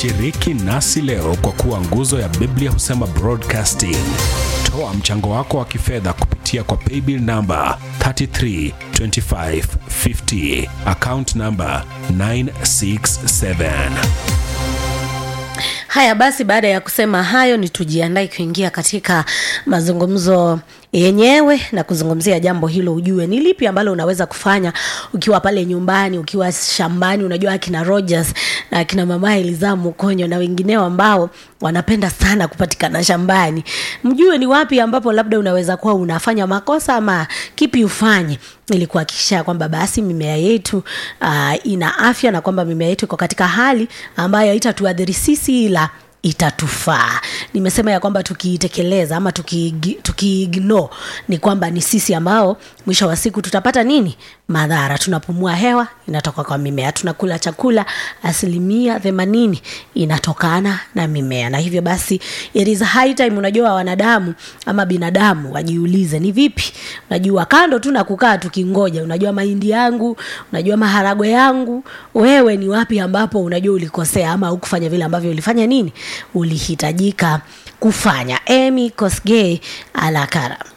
Shiriki nasi leo kwa kuwa nguzo ya Biblia husema broadcasting. Toa mchango wako wa kifedha kupitia kwa paybill namba 332550 account namba 967. Haya basi, baada ya kusema hayo, ni tujiandae kuingia katika mazungumzo yenyewe na kuzungumzia jambo hilo. Ujue ni lipi ambalo unaweza kufanya ukiwa pale nyumbani, ukiwa shambani. Unajua akina Rogers na akina mama Eliza Mukonyo na wengineo ambao wanapenda sana kupatikana shambani, mjue ni wapi ambapo labda unaweza kuwa unafanya makosa ama kipi ufanye ili kuhakikisha kwamba basi mimea yetu uh, ina afya na kwamba mimea yetu iko katika hali ambayo haitatuadhiri sisi ila itatufaa. Nimesema ya kwamba tukiitekeleza ama tukiignore tuki ni kwamba ni sisi ambao mwisho wa siku tutapata nini? Madhara. Tunapumua hewa inatoka kwa mimea, tunakula chakula asilimia themanini inatokana na mimea, na hivyo basi it is high time, unajua wanadamu ama binadamu wajiulize ni vipi. Unajua kando tu na kukaa tukingoja, unajua mahindi yangu, unajua maharagwe yangu, wewe ni wapi ambapo unajua ulikosea ama hukufanya vile ambavyo ulifanya nini ulihitajika kufanya. Amy Kosgei Alakara.